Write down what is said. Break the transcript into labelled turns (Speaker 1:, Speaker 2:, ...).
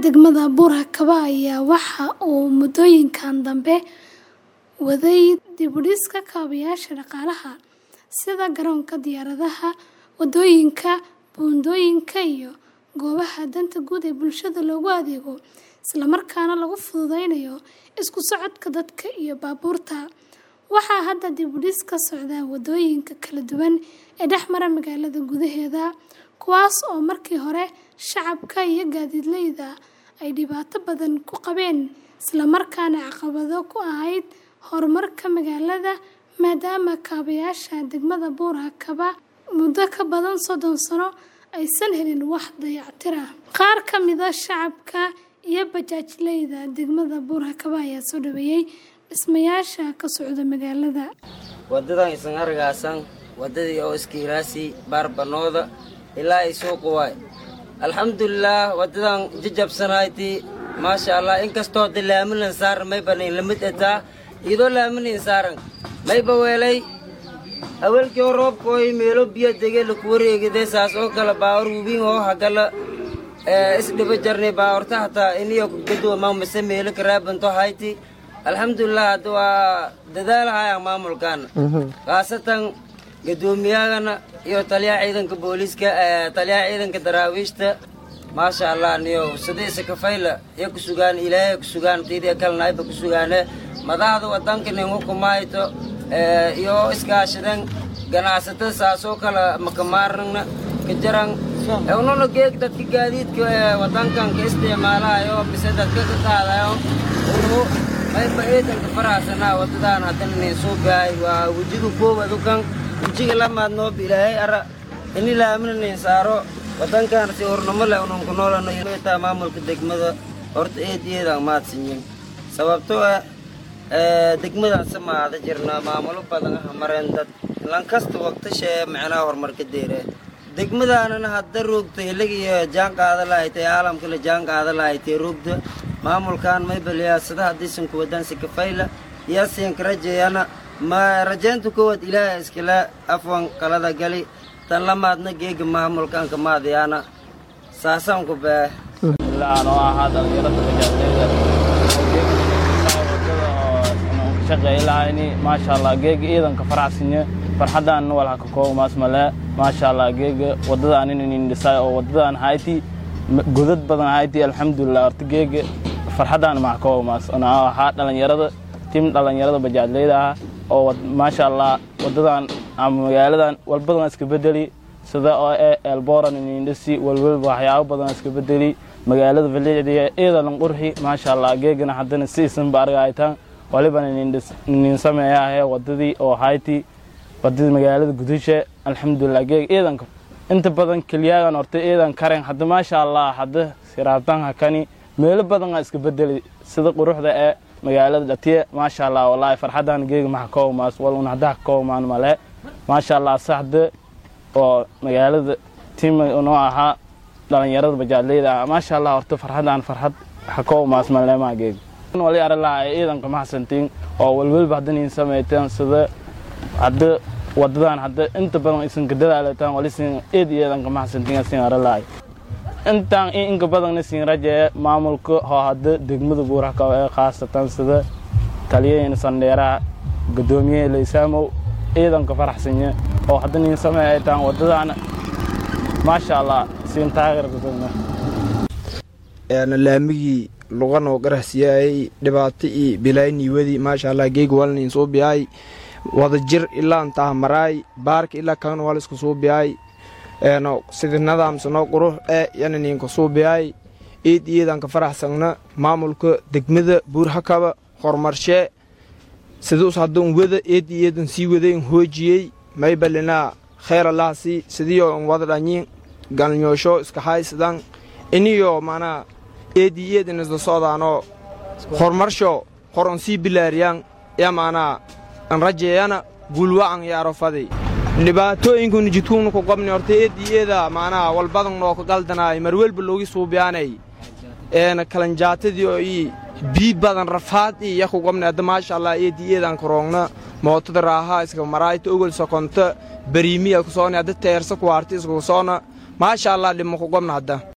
Speaker 1: degmada Buur-Hakaba ayaa waxa uu muddooyinkan dambe waday dib u dhiska kaabayaasha dhaqaalaha sida garoonka diyaaradaha, waddooyinka, buundooyinka iyo goobaha danta guud ee bulshada loogu adeego, isla markaana lagu fududeynayo isku socodka dadka iyo baabuurta. Waxaa hadda dib u dhis ka socda waddooyinka kala duwan ee dhex mara magaalada gudaheeda, kuwaas oo markii hore shacabka iyo gaadiidleyda ay dhibaato badan ku qabeen isla markaana caqabado ku ahayd horumarka magaalada maadaama kaabayaasha degmada Buur-Hakaba muddo ka badan soddon sano aysan helin wax dayactir ah. Qaar ka mid ah shacabka iyo bajaajleyda degmada Buur-Hakaba ayaa soo dhaweeyay dhismayaasha ka socda magaalada.
Speaker 2: wadadan isan argaasan wadadii oo iskiiraasi baarbanooda ilaa ay suuqa waay alxamdulilaah wadadan jajabsanayti maasha allah inkastoo de laaminan saaran mayba nin lamid etaa iyadoo laaminin saaran mayba weelay awalkii oo roobka oo meelo biyo dege laku wareegide saas oo kale baawar wubin oo hagala isdhiba jarnay baawarta hataa iniyo gadwama mase meelo karaabanto hayti alxamdulilah hadda waa dadaalahaya maamulkaana khaasatan gadoomiyahagana iyo taliyaha ciidanka booliiska taliyaha ciidanka daraawiishta maasha allah niyo sidiisa kafayla iyo ku sugaan ilaahay ku sugaan tiidiya kalnayba ku sugaane madaxda wadanka nin hukumayto iyo iskaashadan ganacsatada saasoo kale makamaarnagna ka jaran ununa geeg dadka gaadiidka wadankan ka isticmaalayo mise dadka ka qaadayo unu mayba ciidanka faraxsanaa wadadaan haddana nin soo baahay waa wejiga koowaad ukan wejiga lamaad noob ilaahay ara ini laamina nin saaro wadankan si hornamo leh unan ku noolano taa maamulka degmada horta eed eedaan mahadsanyin sababtoo ah degmadan samaada jirna maamulo badan ah mareen dad lankasta waqtashee macnaha horumarka deere degmadaanana hadda roogta hilig iyo jaan qaada lahaytay caalamka la jaan qaada lahaytay roogda maamulkan maybaliyaasada haddaysan kuwadaan si kafayla yaasiinka rajeeyana ma rajeynta koowaad ilaaha iskala afwan qalada gali tan lamaadna geega maamulkan kamaadayaana saasaan ku baa
Speaker 3: ilaa oo ahaa dhalinyarada bajaajleyda wadada oo shaqeey lahayni maasha allah geega ciidanka faraxsinye farxadaan wal haka koomaas male maasha allah geega wadadaan inin dhisay oo wadadaan hayti godad badan hayti alxamdulilah horta geega farxadaan max koomaas ona ahaa dhalinyarada tim dhalinyarada bajaajleyda ah oo maasha allah wadadan ama magaaladan walbadan iska bedeli sida oo ee elboran inindhisi walwalba waxyaabo badan iska bedeli magaalada valiicdiga ciidalan qurxi maasha allah geegana haddana siisan ba argaytaan waliban inin sameeyaahee wadadii oo hayti wadadii magaalada gudasha alxamdulilah geeg ciidanka inta badan keliyaagan horta ciidan karen hadda maasha allah hadda siraabtan hakani meelo badan aa iska bedeli sida quruxda ee magaalada dhatiye maasha allah wallaahi farxadan geega maxa koomaas wal un hadda koomaan male maasha allah saxda oo magaalada tim noo ahaa dhalinyarada bajaadleyda ah maasha allah horta farxadan farxad waxa koomaas male maa geega wali ara lahaa ciidanka maxsantiin oo walwalba haddanin samayteen sida hadda wadadan hadda inta badan isan ka dadaalataan walisin eed ciidanka maxsantiin asin ara lahay intaan inka badanna siin rajeeye maamulka oo hadda degmada buurhakaba ee khaasatan sida taliyaheyna sandheeraha gadoomiyaha laysaamow ciidanka faraxsanye oo hadda nin sameeytaan wadadaana maasha allah siin taageerkadana
Speaker 4: laamigii lugan oo qarahsiyaayay dhibaato iyo bilaayniiwadii maasha allah geega walnin soo biyaay wada jir ilaa intaha maraay baarka ilaa kan wal isku soo biyaay eeno sida nadaamsanoo qurux ee yana ninka soo biyaay iid iidanka faraxsangna maamulka degmada buurhakaba horumarshee siduus hadduun wada eed iidan sii wadayn hoojiyey maybalinaa kheyr allahasi sidiyo n wada dhanyin galnyoosho iska haysadan iniyo manaa eedi iidan isla socdaanoo horumarsho horon sii bilaariyaan ya manaa an rajeeyana guulwa'an yaarofadi dhibaatooyinkuna jidkuuna ku qabni horta eedi eeda macnaha walbadan noo ka galdanaay marwelba loogi suubiyaanay eena kalanjaatadii oo ii bii badan rafaad ii yaku qabni hadda maasha allah eedi eedan karoogna mootada raaha iska maraayta ogol sokonta bariimiya kusoona hadda teersa kuwaarta iskusoona maasha allah dhimo ku qabna hadda